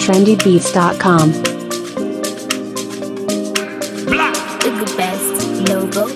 trendybeats.com. The best logo.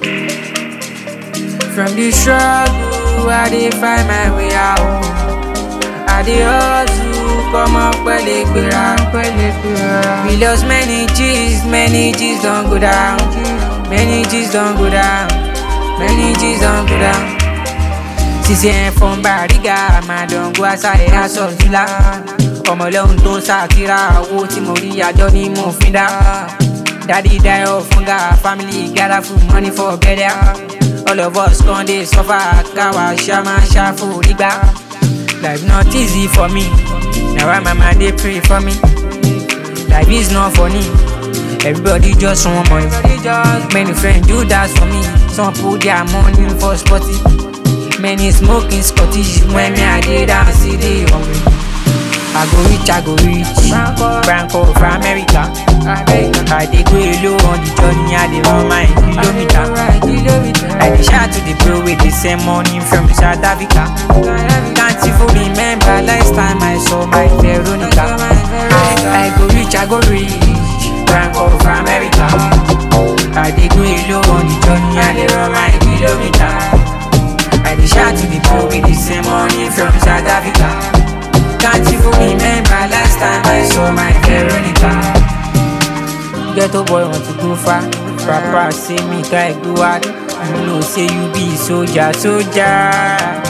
From the struggle, I dey find my way out. I dey hustle, come up pẹ̀lẹ́ gbéra. We lost many G's, many G's don go down. Many G's don go down. Many G's don go down. Sisi ẹ̀ fọ́n Bariga, máa dán go asáré aṣọ ìtura. Ọmọ ọlọ́run tó ń ṣàtìrà owó tí mo rí àjọ ni mo fi dá. Daddy die of hunger, family gather food money for burial. All of us con dey suffer, kawa shama shafu rigba. Life not easy for me, na why mama dey pray for me. Life is not funny, everybody just want money. Many friends do that for me, some put their money for sporty. Many smoking Scottish when me I dey dance, see dey hungry. I go reach, I go reach. Branco for America. I dey go low on the journey, I dey run my kilometer. I dey shout to the bro with the same money from South Africa. Can't even remember last time I saw my Veronica. I go reach, I go reach. Branco for America. I dey go low on the journey, I dey run my kilometer. I dey shout to the bro with the same money from South Africa. Can't even remember last time I saw my Veronica. Ghetto boy want to go far. Papa say me guy go hard. You know say you be soldier, soldier.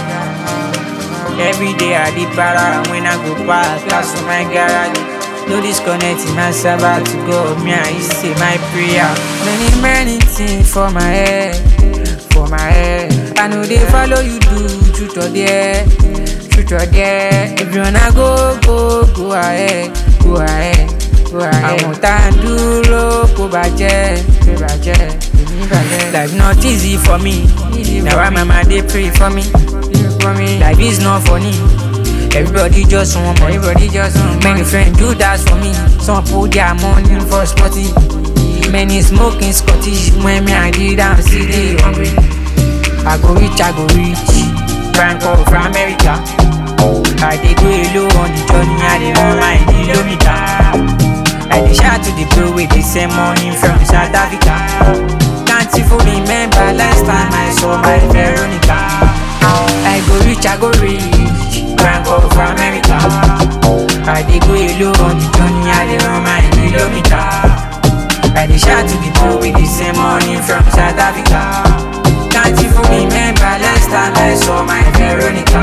Every day I did para when I go past, that's for my garage. No disconnecting myself out to God. Me I say my prayer. Many many things for my head, for my head. I know they follow you do truth or dare, truth or dare. If you wanna go, go, go ahead, go ahead, go ahead. Àwọn tá a dúró kó bàjẹ́, kó bàjẹ́, èmi bàjẹ́. Life not easy for me, na why mama dey pray for me. Life is not funny. Everybody just want money. Everybody just want Many friends do that for me. Some put their money for sporty. Many smoking Scottish when me I did dance, see they hungry. I go reach, I go reach. Franco for America. I dey go low on the journey, I dey run my kilometer. I dey shout to the bro with the same money from South Africa. Can't even remember last time I saw my Veronica. I go reach, I go reach. Franco for America. I dey go low on the journey, I dey run my kilometer. I dey shout to the bro with the same money from South Africa. Can't even remember last time I saw my Veronica.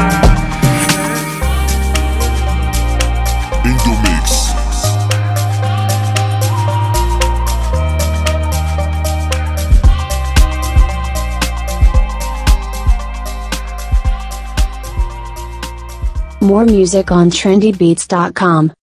Indo Mix. More music on trendybeats.com.